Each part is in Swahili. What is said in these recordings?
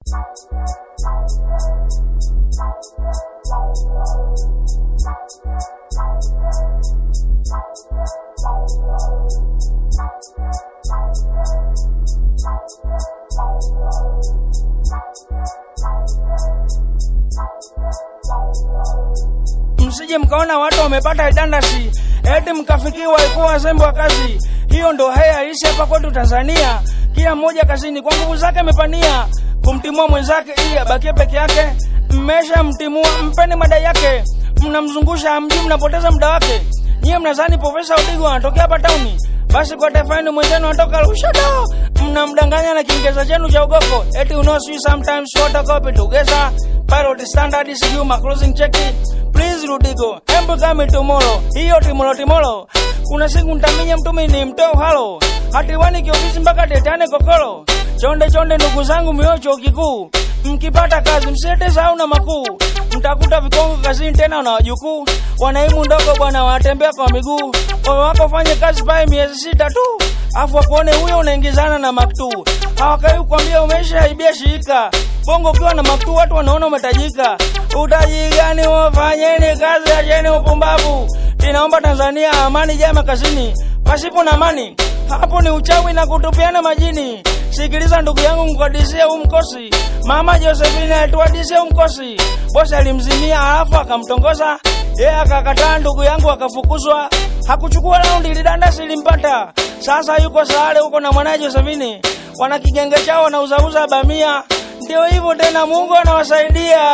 msije mkaona watu wamepata idandasi eti mkafikiwa ikuwa wazembe wa kazi. Hiyo ndo haya halisi hapa kwetu Tanzania. Kila mmoja kazini kwa nguvu zake amepania kumtimua mwenzake ili abakie peke yake. Mmesha mtimua, mpeni madai yake, mnamzungusha hamjui, mnapoteza muda wake. Nyie mnadhani Profesa Udigo anatokea hapa tauni, basi kwa taifa yenu mwenzenu anatoka Lushoto. Mnamdanganya na Kiingereza chenu cha ugoko, eti you know sweet sometimes photocopy together pilot standard sijui ma closing check please Rudigo, embu kami tomorrow, hiyo timolo timolo. Kuna siku nitaminya mtumi ni mtoo halo, hatiwani kiofisi mpaka tetane kokolo. Chonde chonde ndugu zangu miocho kikuu, mkipata kazi msiete sahau na makuu, mtakuta vikongo kazini tena na wajukuu, wanaimu ndogo bwana wanatembea kwa miguu. Moyo wako fanye kazi pale miezi sita tu, afu wakuone huyo unaingizana na maktuu, hawakai kukwambia umeshaibia shirika bongo ukiwa na maktuu watu wanaona umetajika. Utaji gani? Wafanyeni kazi, acheni upumbavu. Inaomba Tanzania amani jama kazini, pasipo na amani hapo ni uchawi na kutupiana majini. Sikiliza ndugu yangu, mkadisie huu mkosi. Mama Josephine alituadisia huu mkosi, bosi alimzimia alafu akamtongoza yeye akakataa, ndugu yangu akafukuzwa. Hakuchukua raundi, lidandasi limpata. Sasa yuko Sahare huko na mwanaye Josephine, wana kigenge chao wanauzauza bamia. Ndio hivyo tena, Mungu anawasaidia.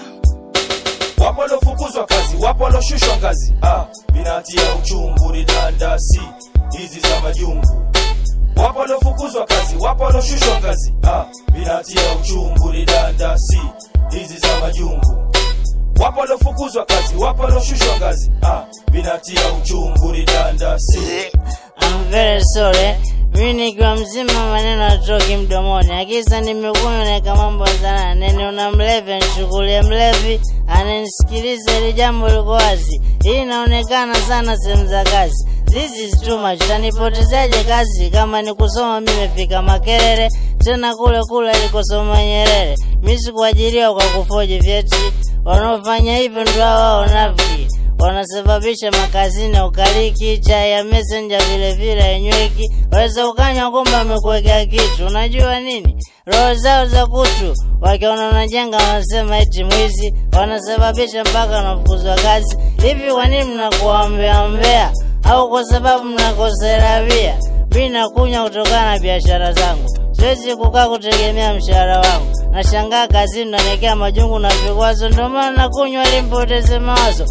wapo waliofukuzwa kazi, wapo walioshushwa ngazi. Ah, vinatia uchungu ni dandasi hizi za majungu. Wapo waliofukuzwa kazi, wapo walioshushwa ngazi. Ah, vinatia uchungu ni dandasi hizi za majungu. Wapo waliofukuzwa kazi, wapo walioshushwa ngazi. Ah, vinatia uchungu ni dandasi. I'm very sorry. Mimi nikiwa mzima maneno atoki mdomoni, akisa nimekunywa naeka mambo sana. Nene una mlevi nishukulie mlevi, ananisikiliza ili jambo liko wazi. Hii inaonekana sana sehemu za kazi. This is too much. Tanipotezaje kazi kama ni kusoma mimi nimefika Makerere, tena kule kule alikosoma Nyerere. Mimi sikuajiriwa kwa kufoji vyeti. Wanaofanya hivyo ndio hao wanafiki wanasababisha makazini ya ukaliki, chai ya messenger vile vile yenyweki. Waweza ukanywa kumbe amekuwekea kitu. Unajua nini? Roho zao za kutu, wakiona unajenga wanasema eti mwizi, wanasababisha mpaka wanafukuzwa kazi. Hivi kwa nini mnakuwa mbea mbea? Au kwa sababu mnakosea bia? Mimi nakunywa kutokana na biashara zangu, siwezi kukaa kutegemea mshahara wangu. Nashangaa kazini nanekea majungu na vikwazo, ndio maana nakunywa ili nipoteze mawazo.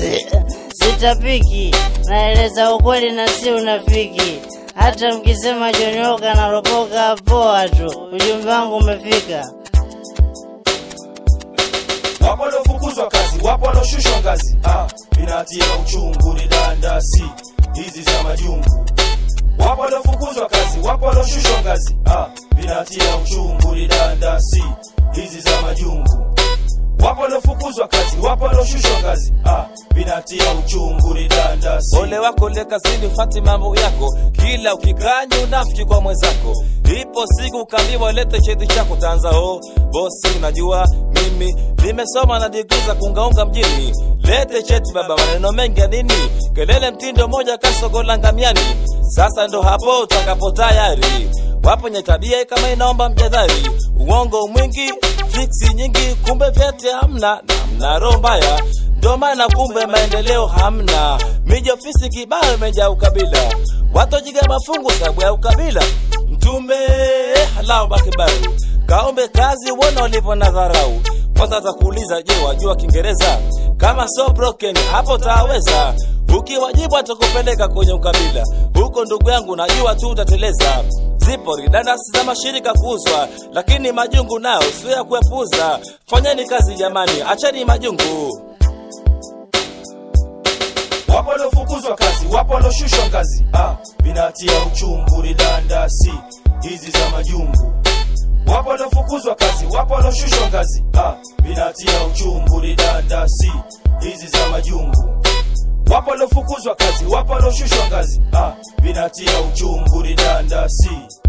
Sitapiki, naeleza ukweli na si unafiki. Hata mkisema jonyoka na ropoka, poa tu, ujumbe wangu umefika. wapo waliofukuzwa kazi, wapo walioshushwa ngazi. Ah, vinatia uchungu ni dandasi hizi za majungu. Wapo waliofukuzwa kazi, wapo walioshushwa ngazi. Ah, vinatia uchungu ni dandasi hizi za majungu. Wapo waliofukuzwa kazi, wapo walioshushwa ngazi. Ah, vinatia uchungu ni dandasi. Ole wako le kazini, fati mambo yako, kila ukikanya unafiki kwa mwenzako. Ipo siku ukaambiwa lete cheti chako, tanza ho bosi, unajua mimi nimesoma na digrii za kuungaunga mjini. Lete cheti baba, maneno mengi ya nini? Kelele mtindo moja kasogola ngamiani. Sasa ndo hapo utakapo tayari wapo nye tabia kama inaomba mjadhari, uongo mwingi, fiksi nyingi, kumbe vyeti hamna na mna roho mbaya ndo maana kumbe maendeleo hamna. Miji ofisi kibao imejaa ukabila, watojiga mafungu sababu ya ukabila. Mtume halao bakibaru kaombe kazi, uone walivyo na dharau. Kwanza atakuuliza, je, wajua Kiingereza? Kama so broken hapo taweza ukiwajibu atakupeleka kwenye ukabila huko, ndugu yangu, najua tu utateleza. Zipo ridandasi za mashirika kuuzwa, lakini majungu nao sio ya kuepuza. Fanyeni kazi jamani, acheni majungu. wapo waliofukuzwa kazi, wapo walioshushwa ngazi. Ah, vinatia uchungu ni dandasi hizi za majungu. Wapo waliofukuzwa kazi, wapo walioshushwa ngazi. Ah, vinatia uchungu ni dandasi hizi za majungu. Wapo waliofukuzwa kazi, wapo walioshushwa ngazi. Ah, vinatia uchungu ni dandasi